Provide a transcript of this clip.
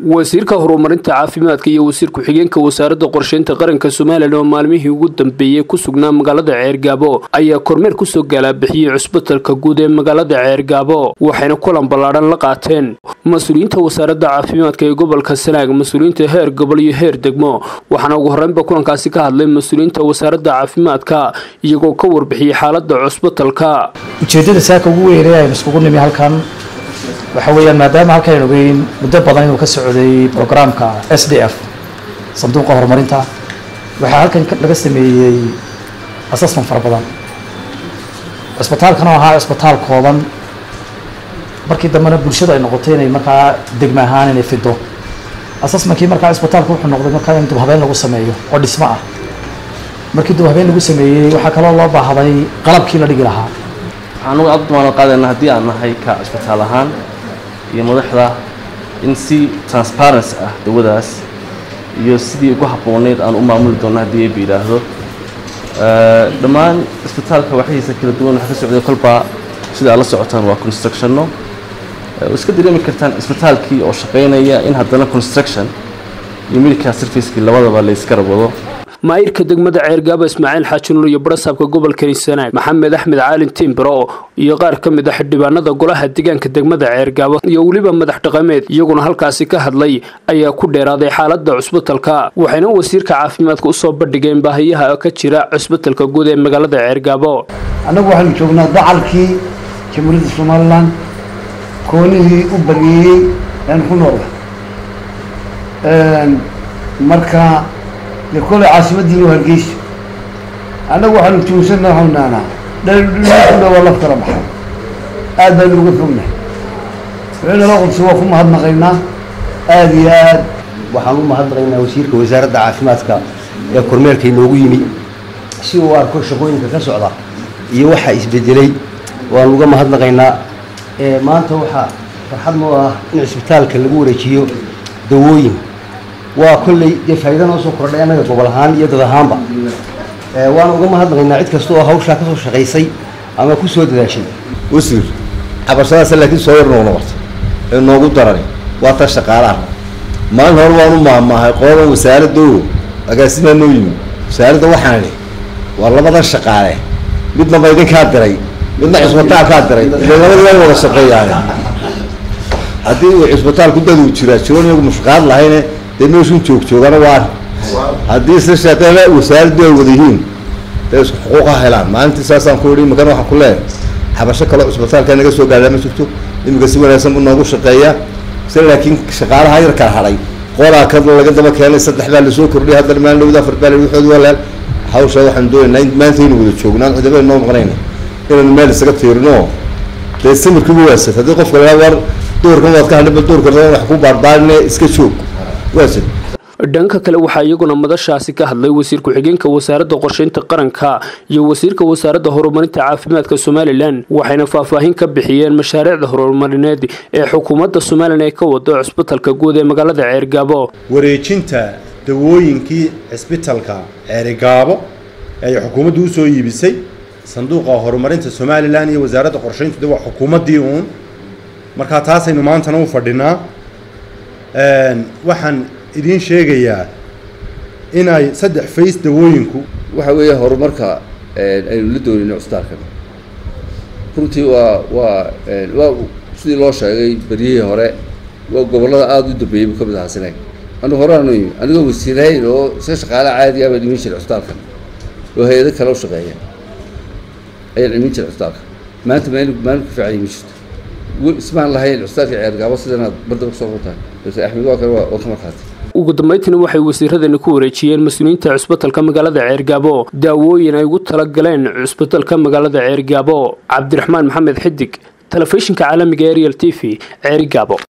wasiirka horumarinta caafimaadka iyo wasiir ku-xigeenka wasaaradda qorsheynta qaranka somalilan oo maalmihii ugu dambeeyey ku sugnaa magaalada ceergaabo ayaa kormeer kusoo galaabixiyey cusbitalka guud ee magaalada ceergaabo waxayna kulan ballaadhan la qaateen mas-uuliyiinta wasaaradda caafimaadka ee gobolka sanaag mas-uuliyiinta heer gobol iyo heer degmo waxaana ugu horreynba kulankaasi ka hadlay mas-uuliyiinta wasaaradda caafimaadka iyagoo ka warbixiyey xaaladda cusbitalka ujeeddada saaka ugu weynay aynu iskugu nimi halkan waxa weeyaan maadaama halkaan ogeyn muddo badan inuu ka socday programka s d f sanduuqa horumarinta waxaa halkan laga sameeyey assessment fara badan cisbitaalkan oo ahaa cisbitaal kooban markii dambena bulshadu ay noqotay inay markaa degma ahaan inay fido assessmentkii markaa cisbitaalku wuxuu noqday markaa in dubhabeen lagu sameeyo oo dhismo ah markii dubhabeen lagu sameeyey waxaa kaloo loo baahday qalabkii la dhigi lahaa anugu aad damaanad qaadayna haddii aan nahay ka cisbitaal ahaan iyo madaxda in si transparency ah dawadaas iyo sidii ugu habbooneyd aan u maamuli doonno haddii ayba yidhaahdo dhammaan cisbitaalka waxyihiisa kala duwan waxa ka socday kolbaa sida aad la socotaan waa constructionno iska dareemi kartaan cisbitaalkii oo shaqaynaya in haddana construction iyo medical servicekii labadaba la yska rabado maayirka degmada ceergaabo ismaaciil xaajinuur iyo barasaabka gobolka sanaag maxamed axmed caalin timbro iyo qaar ka mid a xildhibaanada golaha deegaanka degmada ceergaabo iyo weliba madax dhaqameed iyaguna halkaasi ka hadlay ayaa ku dheeraaday xaaladda cusbitalka waxayna wasiirka caafimaadka usoo bandhigeen baahiyaha ka jira cusbitalka guud ee magaalada ceergaabo annagu waxaanu joognaa dacalkii jamhuuriyadda somalilan koonihii u baneeyey aan ku noolna marka dee koley caasimadiina hargeysa annagu waxaanu tuunsana hawnaanaa dhaldhudhudhudhow waa laf kala baxay aad baanu uga fognahay wixinala qudsi waa ku mahadnaqaynaa aada iyo aad waxaan u mahadnaqaynaa wasiirka wasaaradda caafimaadka ee kormeerka inoogu yimi si uu arko shaqooyinka ka socda iyo waxa isbedelay waan uga mahadnaqaynaa maanta waxaa farxad noo ah in cisbitaalka lagu wareejiyo dawooyin waa kolley dee faa'iida noo soo kordhay annaga gobol ahaan iyo dad ahaanba waana uga mahadnaqaynaa cid kasta oo hawshaa kasoo shaqaysay ama ku soo dadaashay wasiir cabashadaasa laakiin soo yar noogna warta ee noogu darani waa ta shaqaalaha maalin hore waan u maahmaahay qoodan wasaaraddo agaasimaa noo yimi wasaaradda waxaan idhi waa labadan shaqaale midna ba idinkaa diray midna cisbitaalkaa diray ile labadii way wada shaqeeyaan haddii uu cisbitaalku daduu jiraa jiroon iyagu mushqaad lahayne dee meeshuu joog joogana waa haddii se shaqeele wasaaraddu ay wada yihiin dee isku xuquuq ha helaan maalintii saasaan ku idhi imakana waxaan ku leeyahay xabasho kaloo cisbitaalka naga soo gaadhaa ma jirto iminka si wanaagsan buu noogu shaqeeyaa se laakiin shaqaalaha yar kala hadhay qolaa ka laga daba keenay saddex baa lasoo kordhiyay haddana maalin dhowda afar baa waxood waa leel hawsha waxaan doonaynaa in maanta aynu wada joognaan cidaba noo maqnayna inaynu meel isaga tiirino dee samirkiiba waasad haddii qofka lagaa war doorkan waad ka hadhay bal doorkan wax ku baarbaarine iska joog waasad dhanka kale waxaa iyaguna madashaasi ka hadlay wasiir ku-xigeenka wasaaradda qorsheynta qaranka iyo wasiirka wasaaradda horumarinta caafimaadka somalilan waxayna faahfaahin ka bixiyeen mashaariicda horumarineed ee xukuumadda somalilan ee ka wado cusbitalka guud ee magaalada ceergaabo wareejinta dawooyinkii cisbitalka ceerigaabo ay xukuumaddu usoo iibisay sanduuqa horumarinta somalilan iyo wasaaradda qorsheyntu de waa xukuumaddii uun markaa taasaynu maantana u fadhinaa waxaan idiin sheegayaa inay saddex fays dawooyinku waxa weeye horumarka aynu la doonayno cusbitaalkan runtii waa waa waa sidii loo sheegay beryihii hore waa gobollada aada u dambeeyey buu ka mid ahaa sanaag anu horeanu yimi anigoo wasiirahayn oo iska shaqaale caadi ah baan imin jiray cusbitaalkan oo hay-ado kale u shaqeeya ayaan imin jiray cusbitaalka maanta maalin maalin ku fiican imin jirto ismaan lahayn cusbitaalka ceergaabo sidanaad bardaba kusoo runtahay balse axmed waa kale waa ka markhaati ugu dambeyntiina waxay wasiiradani ku wareejiyeen mas-uuliyiinta cusbitalka magaalada ceergaabo daawooyin ay ugu talagaleen cusbitalka magaalada ceergaabo cabdiraxmaan maxamed xidig telefishinka caalamiga ariel t v ceerigaabo